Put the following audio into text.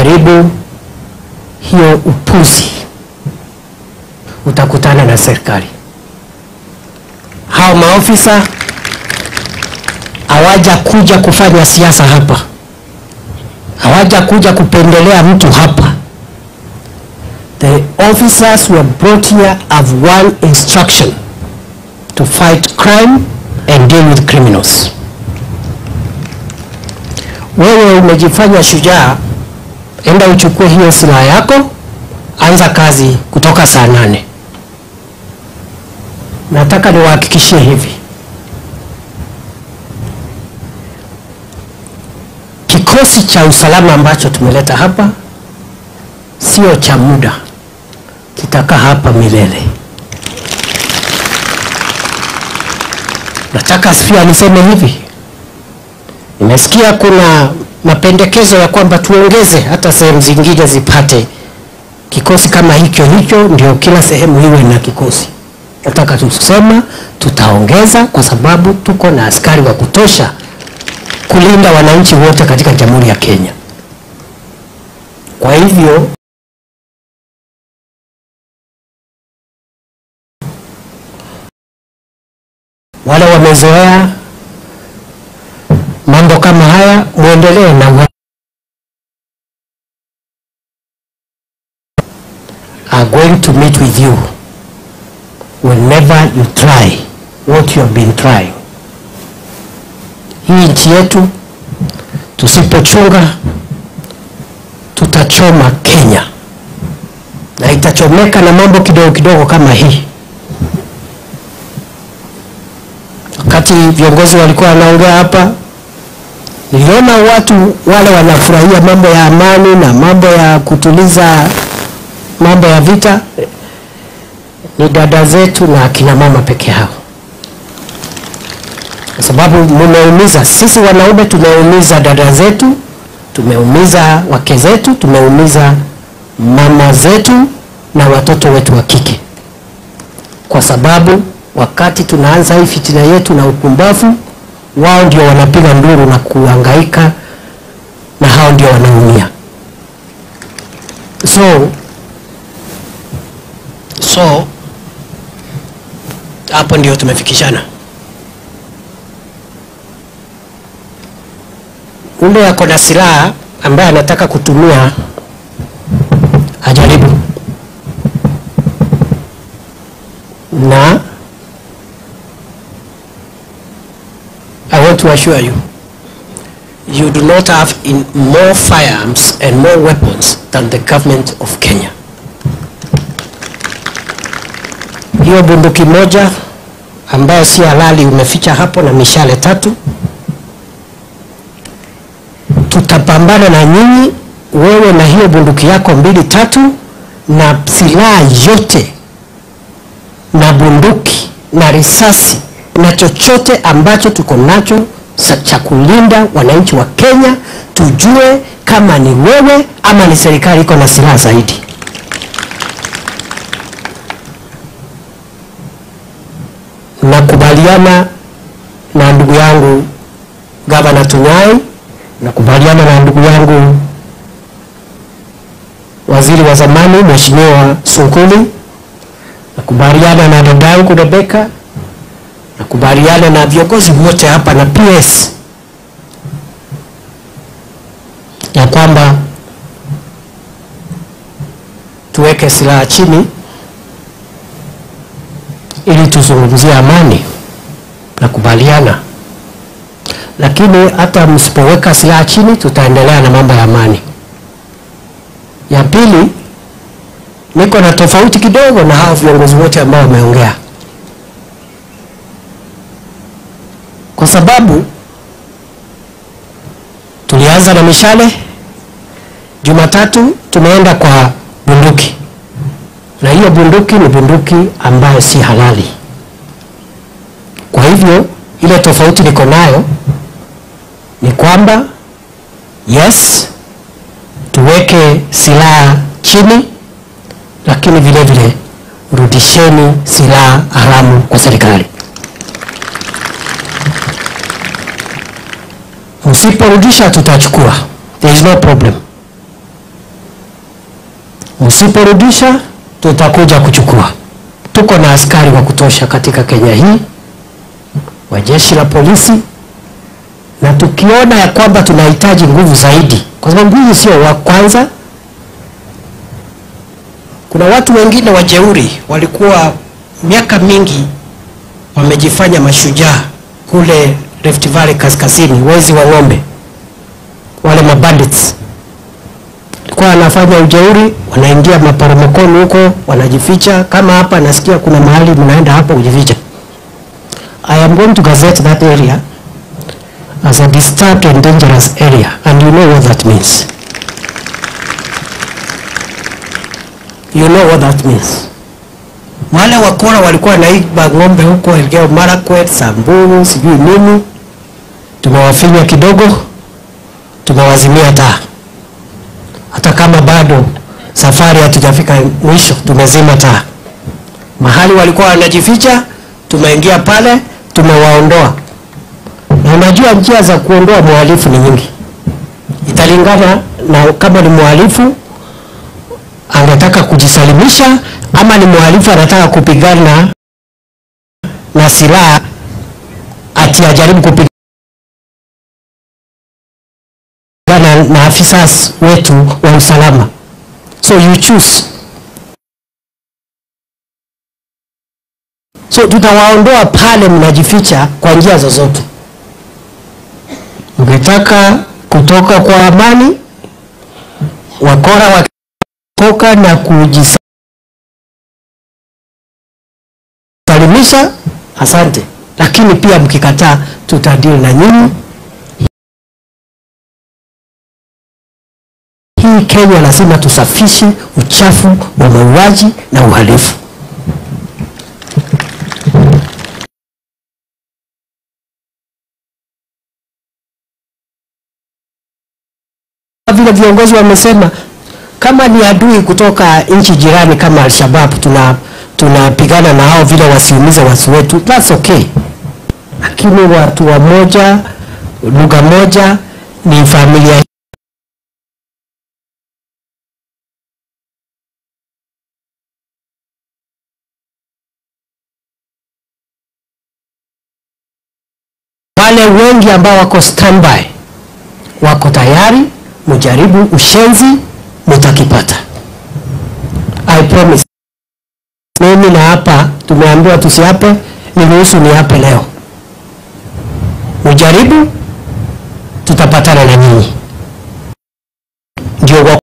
ukijaribu hiyo upuzi utakutana na serikali. Hao maofisa hawaja kuja kufanya siasa hapa, hawaja kuja kupendelea mtu hapa. The officers were brought here have one instruction to fight crime and deal with criminals. Wewe umejifanya shujaa, enda uchukue hiyo silaha yako, anza kazi kutoka saa nane. Nataka niwahakikishie hivi, kikosi cha usalama ambacho tumeleta hapa sio cha muda, kitakaa hapa milele. Nataka pia niseme hivi, nimesikia kuna mapendekezo ya kwamba tuongeze hata sehemu zingine zipate kikosi kama hicho hicho, ndio kila sehemu iwe na kikosi. Nataka tusema tutaongeza, kwa sababu tuko na askari wa kutosha kulinda wananchi wote katika Jamhuri ya Kenya. Kwa hivyo wale wamezoea mambo kama haya, muendelee na wa- are going to meet with you whenever you try what you have been trying. Hii nchi yetu tusipochunga, tutachoma Kenya na itachomeka na mambo kidogo kidogo kama hii. Wakati viongozi walikuwa wanaongea hapa, niliona watu wale wanafurahia mambo ya amani na mambo ya kutuliza mambo ya vita, ni dada zetu na akina mama peke yao, kwa sababu mumeumiza. Sisi wanaume tumeumiza dada zetu, tumeumiza wake zetu, tumeumiza mama zetu na watoto wetu wa kike, kwa sababu wakati tunaanza hii fitina yetu na upumbavu, wao ndio wanapiga nduru na kuhangaika, na hao ndio wanaumia. So so hapo ndio tumefikishana. Ule ako na silaha ambaye anataka kutumia ajaribu, na I want to assure you you do not have in more firearms and more weapons than the government of Kenya. hiyo bunduki moja ambayo si halali umeficha hapo na mishale tatu. Tutapambana na nyinyi, wewe na hiyo bunduki yako mbili tatu, na silaha yote na bunduki na risasi na chochote ambacho tuko nacho sa- cha kulinda wananchi wa Kenya, tujue kama ni wewe ama ni serikali iko na silaha zaidi. nakubaliana na ndugu yangu gavana Tunyai, nakubaliana na ndugu yangu waziri wa zamani mheshimiwa Sunkuli, nakubaliana na dada yangu Rebeka, nakubaliana na viongozi wote hapa na PS ya kwamba tuweke silaha chini ili tuzungumzie amani, nakubaliana. Lakini hata msipoweka silaha chini, tutaendelea na mambo ya amani. Ya pili, niko na tofauti kidogo na hao viongozi wote ambao wameongea, kwa sababu tulianza na mishale, Jumatatu tumeenda kwa bunduki na hiyo bunduki ni bunduki ambayo si halali. Kwa hivyo ile tofauti niko nayo ni kwamba yes, tuweke silaha chini, lakini vile vile rudisheni silaha haramu kwa serikali. Msiporudisha tutachukua, there is no problem. Msiporudisha tutakuja kuchukua. Tuko na askari wa kutosha katika Kenya hii wa jeshi la polisi, na tukiona ya kwamba tunahitaji nguvu zaidi, kwa sababu hii sio wa kwanza. Kuna watu wengine wajeuri walikuwa miaka mingi wamejifanya mashujaa kule Rift Valley kaskazini, wezi wa ng'ombe, wale mabandits kwa wanafanya ujeuri, wanaingia maporomokoni huko, wanajificha. Kama hapa nasikia kuna mahali mnaenda hapo kujificha. I am going to gazette that area as a disturbed and dangerous area and you know what that means. You know what that means. Wale wakora walikuwa wanaiba ng'ombe huko Elgeyo Marakwet, Samburu, sijui nini, tumewafinya kidogo, tumewazimia taa hata kama bado safari hatujafika mwisho, tumezima taa. Mahali walikuwa wanajificha, tumeingia pale, tumewaondoa. Na unajua njia za kuondoa mhalifu ni nyingi, italingana na kama ni mhalifu anataka kujisalimisha ama ni mhalifu anataka kupigana na silaha ati ajaribu kupigana na, na afisa wetu wa usalama. So you choose. So tutawaondoa pale mnajificha kwa njia zozote. Mkitaka kutoka kwa amani, wakora wakitoka na kujisalimisha, asante. Lakini pia mkikataa, tutadili na nyinyi. Hii Kenya lazima tusafishe uchafu wa mauaji na uhalifu. Vile viongozi wamesema, kama ni adui kutoka nchi jirani kama Al-Shabaab, tuna tunapigana na hao vile wasiumize watu wetu, that's okay, lakini watu wa moja lugha moja ni familia wale wengi ambao wako standby wako tayari, mjaribu ushenzi, mutakipata. I promise. Mimi na hapa tumeambiwa tusiape, niruhusu niape leo. Mjaribu, tutapatana na nyinyi ndio